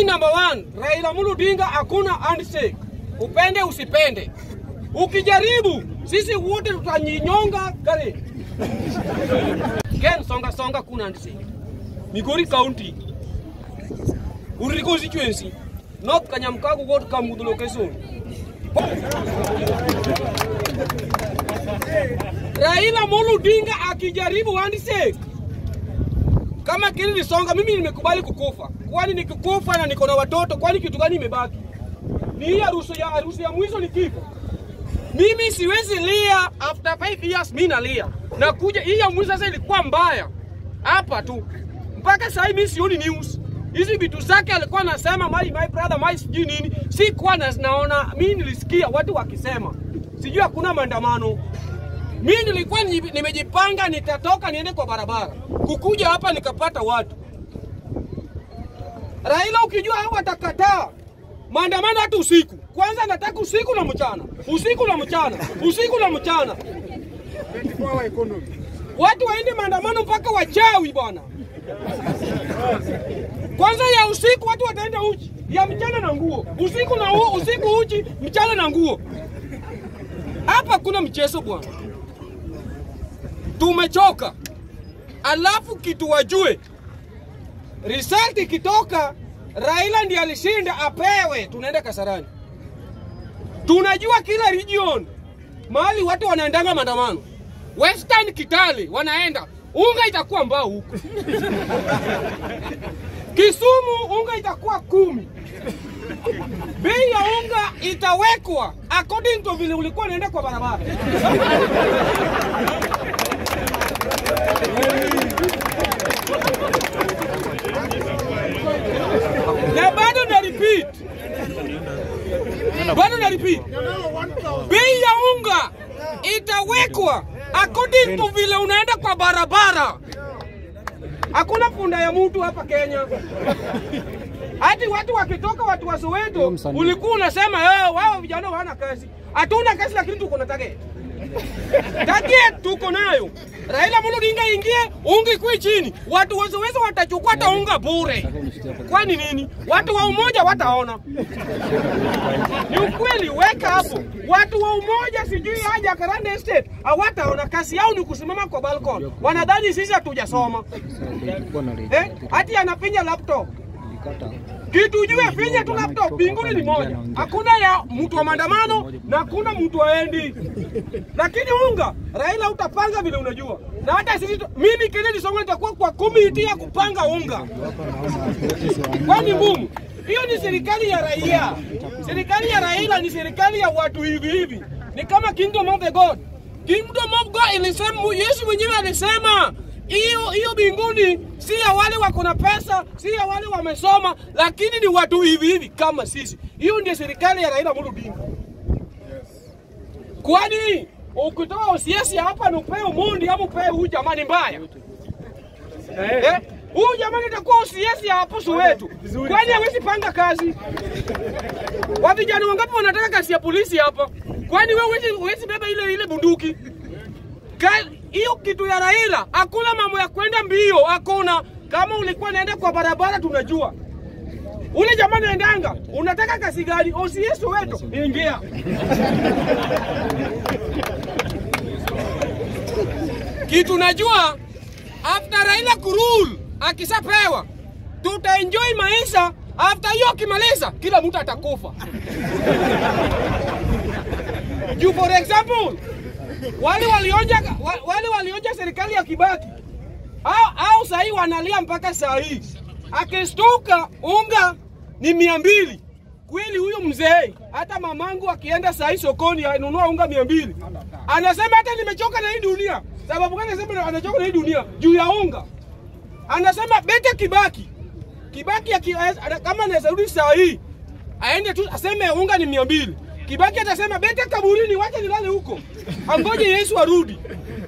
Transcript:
number one, Raila Amolo Odinga hakuna handshake, upende usipende. Ukijaribu sisi wote tutanyonyonga gari. Ken songa songa, kuna handshake. Migori County, Uriri constituency, North Kanyamkago ward Kamudhu location. Raila Amolo Odinga akijaribu handshake kama Kennedy Songa, mimi nimekubali kukufa, kwani nikikufa na niko na watoto, kwani kitu gani imebaki? Ni hii harusi ya harusi ya mwisho ni kifo. Mimi siwezi lia after 5 years, mimi nalia na kuja hii ya mwisho sasa ilikuwa mbaya hapa tu, mpaka sasa hivi mimi sioni news hizi vitu zake alikuwa anasema my, my brother my sijui nini, sikuwa na, naona mimi nilisikia watu wakisema sijui hakuna maandamano mimi nilikuwa ni- nimejipanga nitatoka niende kwa barabara, kukuja hapa nikapata watu. Raila ukijua hao watakataa maandamano hata usiku. Kwanza nataka usiku na mchana, usiku na mchana, usiku na mchana. Watu waende maandamano mpaka wachawi bwana. Kwanza ya usiku watu wataenda uchi, ya mchana na nguo, usiku na u, usiku uchi, mchana na nguo. Hapa kuna mchezo bwana tumechoka. Alafu kitu wajue, result ikitoka, Raila ndiye alishinda, apewe, tunaenda Kasarani. Tunajua kila region mahali watu wanaendanga maandamano. Western Kitale wanaenda, unga itakuwa mbao huko. Kisumu unga itakuwa kumi. Bei ya unga itawekwa according to vile ulikuwa unaenda kwa barabara. na bado na repeat, bado na repeat, bei ya unga itawekwa according to vile unaenda kwa barabara. Hakuna punda ya mtu hapa Kenya. Hati watu wakitoka, watu wa Soweto, ulikuwa unasema "Eh, wao vijana hawana kazi. Hatuna kazi, lakini tuko na target. Target tuko nayo. Raila Amolo Odinga ingie, unga ikue chini, watu wa Soweto watachukua hata unga bure. Kwani nini? Watu wa umoja wataona. Ni ukweli, weka hapo. Watu wa umoja sijui haja Karande Estate hawataona, kazi yao ni kusimama kwa balcony. Wanadhani sisi hatujasoma eh? Hati anafinya laptop kitu ujue, finya tu laptop, mbinguni ni moja. Hakuna ya mtu wa maandamano na hakuna mtu aendi, lakini unga Raila utapanga vile unajua, na hata sisi tu- mimi Kennedy Songo nitakuwa kwa komiti ya kupanga unga, kwani ngumu hiyo ni serikali ya raia. Serikali ya Raila ni serikali ya watu hivi hivi, ni kama kingdom of the God. Kingdom of God ilisema, Yesu mwenyewe alisema hiyo hiyo mbinguni si ya wale wako na pesa, si ya wale wamesoma, lakini ni watu hivi hivi kama sisi. Hiyo ndio serikali ya Raila Amolo Odinga. Kwani ukitoa OCS hapa na upewe Omondi ama upewe huyu jamani mbaya eh? Huyu jamani atakuwa OCS ya hapo Soweto, kwani hawezi panga kazi? Wa vijana wangapi wanataka kazi ya polisi hapa? Kwani wewe huwezi huwezi beba ile ile bunduki? Ka- hiyo kitu ya Raila, hakuna mambo ya kwenda mbio, hakuna. Kama ulikuwa naenda kwa barabara, tunajua ule jamaa naendanga, unataka kasi gani? OCS Soweto, ingia. Kitu najua after Raila kurule akisapewa, tutaenjoy maisha. After hiyo akimaliza, kila mtu atakufa. Juu for example wale walionja wa- wale walionja serikali ya Kibaki au, au sahii wanalia mpaka saa hii, akistuka unga ni mia mbili. Kweli huyo mzee, hata mamangu akienda saa hii sokoni anunua unga mia mbili, anasema hata nimechoka na hii dunia. Sababu gani anasema anachoka na hii dunia? Juu ya unga. Anasema bete Kibaki, Kibaki aki, ana- kama anaweza rudi saa hii aende tu aseme unga ni mia mbili. Kibaki atasema bete kaburini, wacha nilale huko, angoje Yesu arudi.